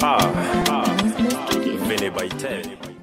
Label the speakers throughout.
Speaker 1: Vinny by 10.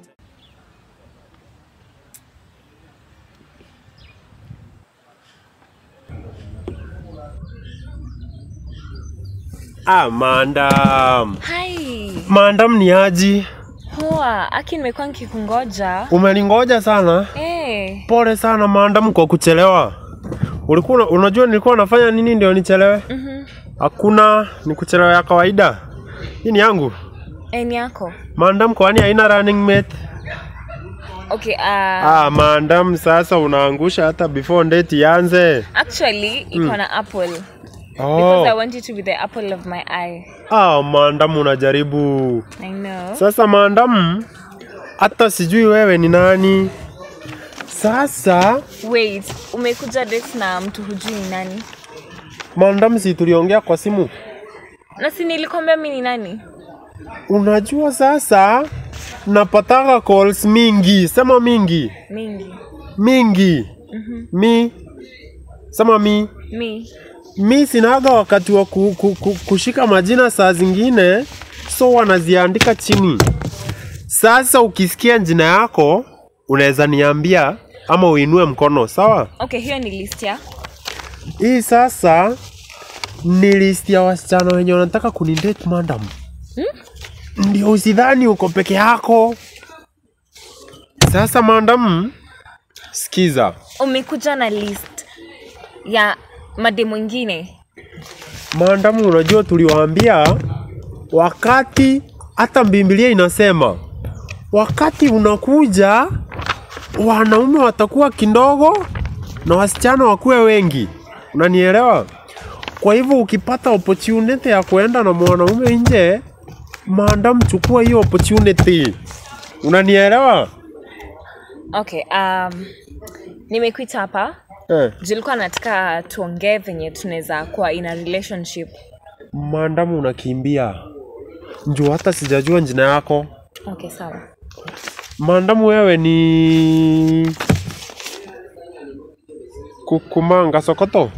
Speaker 2: Ah, maandam.
Speaker 3: Hai,
Speaker 2: Maandam ni aji?
Speaker 3: poa. Aki, nimekuwa nikikungoja.
Speaker 2: Umeningoja sana.
Speaker 3: Eh,
Speaker 2: Pole sana maandam kwa kuchelewa. Ulikuwa una- unajua nilikuwa nafanya nini ndio nichelewe?
Speaker 3: mhm.
Speaker 2: Hakuna, ni kuchelewa ya kawaida. Hii ni yangu.
Speaker 3: Eh, ni yako.
Speaker 2: Maandam kwani haina running mate?
Speaker 3: Okay, uh,
Speaker 2: Ah, maandam sasa unaangusha hata before date ianze.
Speaker 3: actually iko na apple. Because I
Speaker 2: Oh.
Speaker 3: want you to be the apple of my eye.
Speaker 2: Ah, maandam unajaribu.
Speaker 3: I know.
Speaker 2: Sasa maandam hata sijui wewe ni nani. Sasa
Speaker 3: Wait, umekuja date na mtu hujui ni nani?
Speaker 2: maandam si tuliongea kwa simu.
Speaker 3: Na si nilikwambia mi ni nani?
Speaker 2: Unajua sasa napataka calls mingi, sema mingi,
Speaker 3: Mingi.
Speaker 2: mingi. Mi sema mi
Speaker 3: Mi.
Speaker 2: mi sinaga wakati wa ku, ku, ku, kushika majina saa zingine, so wanaziandika chini. Sasa ukisikia jina yako unaweza niambia ama uinue mkono, sawa?
Speaker 3: Okay, hiyo ni list ya.
Speaker 2: Hii sasa ni list ya wasichana wenye wanataka kunidate madam. Ndio usidhani uko peke yako. Sasa madam, sikiza.
Speaker 3: Umekuja na list ya made mwingine.
Speaker 2: Madam, unajua tuliwaambia wakati hata Biblia inasema wakati unakuja wanaume watakuwa kidogo na wasichana wakuwe wengi. Unanielewa? Kwa hivyo ukipata opportunity ya kuenda na mwanaume nje, madam, chukua hiyo opportunity. Unanielewa?
Speaker 3: Okay, um, nimekuita hapa
Speaker 2: Eh.
Speaker 3: julikuwa nataka tuongee venye tunaweza kuwa in a relationship
Speaker 2: Madam, unakimbia njoo, hata sijajua jina yako.
Speaker 3: okay sawa
Speaker 2: Maandamu wewe ni kukumanga sokoto.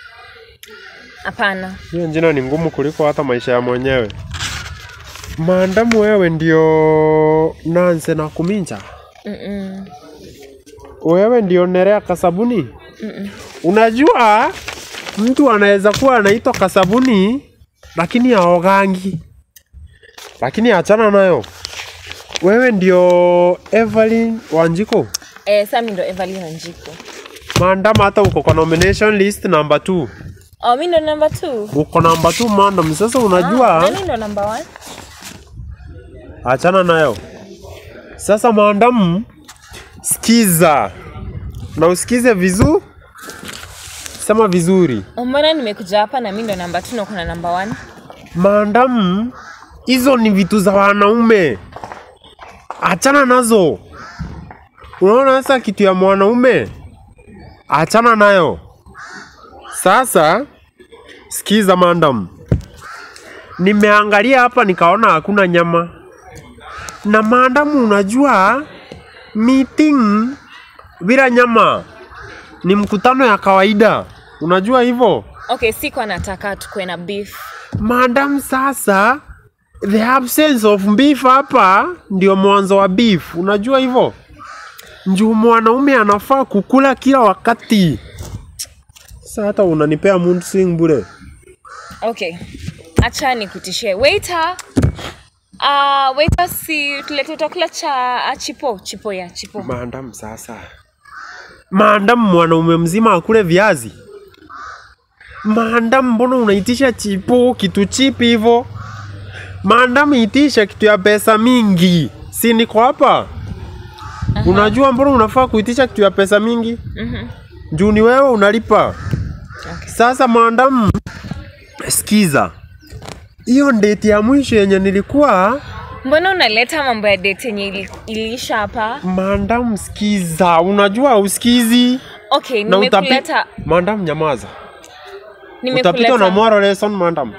Speaker 3: hapana
Speaker 2: Hiyo jina ni ngumu kuliko hata maisha ya mwenyewe. Maandamu wewe ndio Nanse na Kuminja.
Speaker 3: Mm-mm.
Speaker 2: Wewe ndio Nerea Kasabuni.
Speaker 3: Mm-mm.
Speaker 2: Unajua mtu anaweza kuwa anaitwa Kasabuni lakini haogangi. Lakini achana nayo. Wewe ndio Evelyn Wanjiko.
Speaker 3: Eh, sami ndo Evelyn Wanjiku
Speaker 2: Maandama hata uko kwa nomination list number 2.
Speaker 3: oh, mi ndo number two
Speaker 2: Uko number 2 maandam. Sasa
Speaker 3: ah,
Speaker 2: unajua
Speaker 3: nani ndo number one
Speaker 2: achana nayo. Sasa maandam, sikiza na usikize vizuri, sema vizuri.
Speaker 3: Oh, mbona nimekuja hapa na mi ndo number two na kuna number one
Speaker 2: Maandam, hizo ni vitu za wanaume, achana nazo. Unaona sasa kitu ya mwanaume, achana nayo. Sasa sikiza maandam, nimeangalia hapa nikaona hakuna nyama na maandamu. Unajua meeting bila nyama ni mkutano ya kawaida, unajua hivyo
Speaker 3: okay sikuwa nataka tukuwe na beef
Speaker 2: Madam, sasa the absence of beef hapa ndio mwanzo wa beef, unajua hivyo. Njuu mwanaume anafaa kukula kila wakati. Sasa hata unanipea mood swing bure.
Speaker 3: okay acha nikutishie waiter uh, waiter si tulete chakula cha ah, chipo chipo ya chipo
Speaker 2: Madam, sasa Madam, mwanaume mzima akule viazi? Madam, mbona unaitisha chipo kitu chipi hivyo? Madam, itisha kitu ya pesa mingi, si niko hapa? Unajua mbona unafaa kuitisha kitu ya pesa mingi?
Speaker 3: Mhm.
Speaker 2: juu ni wewe unalipa.
Speaker 3: Okay.
Speaker 2: Sasa maandamu, sikiza, hiyo date ya mwisho yenye nilikuwa
Speaker 3: mbona unaleta mambo ya date yenye ili, iliisha hapa
Speaker 2: maandamu, sikiza, unajua usikizi
Speaker 3: okay
Speaker 2: na utapi...
Speaker 3: nimekuleta
Speaker 2: Maandamu, nyamaza, utapitwa na
Speaker 3: nimekuleta
Speaker 2: moral lesson maandamu.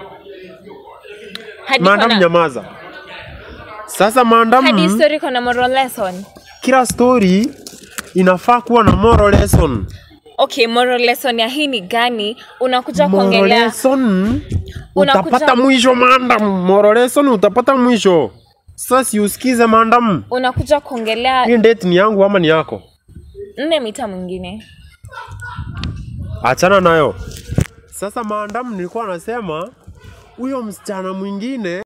Speaker 3: hadi
Speaker 2: Maandamu,
Speaker 3: kona-
Speaker 2: nyamaza. Sasa
Speaker 3: hadi
Speaker 2: maandamu,
Speaker 3: story kona moral lesson
Speaker 2: kila story inafaa kuwa na moral lesson.
Speaker 3: okay moral lesson ya hii ni gani unakuja
Speaker 2: Moral
Speaker 3: kuongelea
Speaker 2: lesson
Speaker 3: Unakuja-
Speaker 2: utapata mwisho maandam morolesoni utapata mwisho sasa si usikize maandam
Speaker 3: unakuja kuongelea
Speaker 2: hii date ni yangu ama ni yako
Speaker 3: nne mita mwingine
Speaker 2: achana nayo sasa maandam nilikuwa nasema huyo msichana mwingine